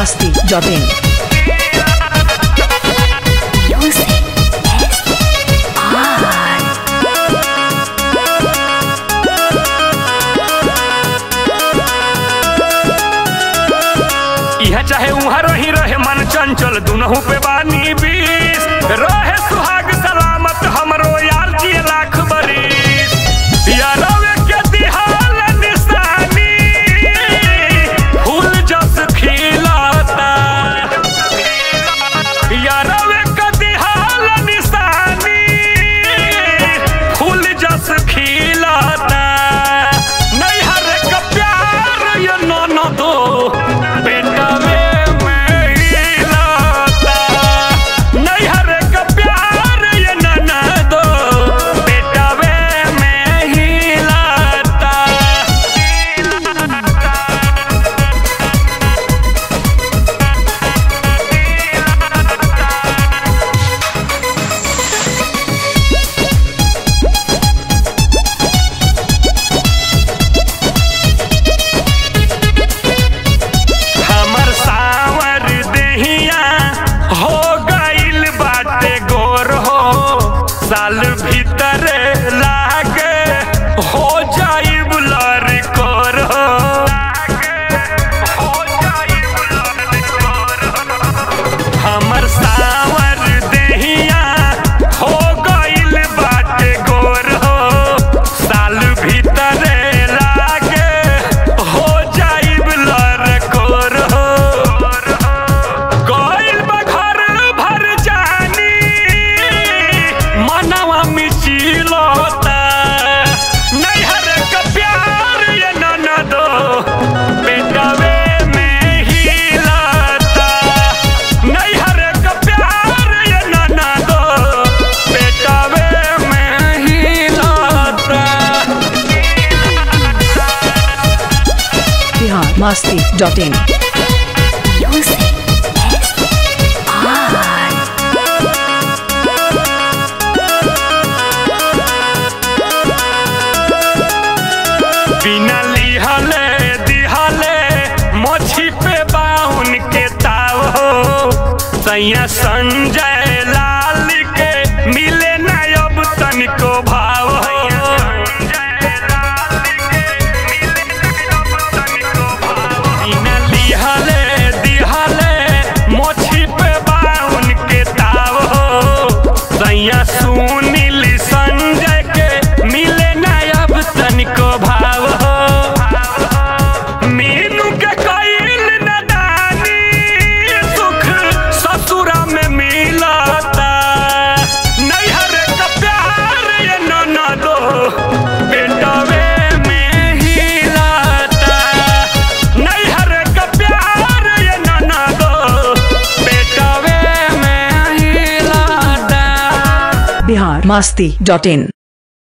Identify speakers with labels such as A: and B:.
A: masti.in.
B: इहा चाहे उहा रही रहे मन चंचल दुनहु पे बानी बीस रहे सुहाग सलामत हमरो यार जिए लाख बरिस यारवे के दिहाल निशानी फूल जस खिलाता यारवे के दिहाल निशानी फूल जस खिलाता नैहर का प्यार ये ननदो बेटवे में हिलाता नैहर का प्यार ये ननदो बेटवे में हिलाता हमर सावर देहिया हो गइल बाटे गोर हो साल भीतर लागे हो जाई बुलर कोर हो हमर सावर देहिया हो गइल बाटे गोर हो साल भीतर लागे हो जाई बुलर कोर हो गइल बा घर भर जानी मनवा मिचिलता नैहर का प्यार ये ननदो बेटवे में हिलाता नैहर का प्यार ये ननदो बेटवे में हिलाता
A: Bihar masti.in.
B: बिना लिहले दिहले मोछी पे बाउन के ताव हो सैया संजय लाल के मिले ना अब तनिको भाव हो बिना लिहले दिहले मोछी पे बाउन के ताव हो सैया सुनील संजय के मिले ना अब तनिको भाव हो मीनू के कइल नदानी सुख ससुरा में मिलता नैहर का प्यार ये ननदो बेटवे में हिलाता नैहर का प्यार ये ननदो बेटवे में हिलाता
A: Bihar masti.in.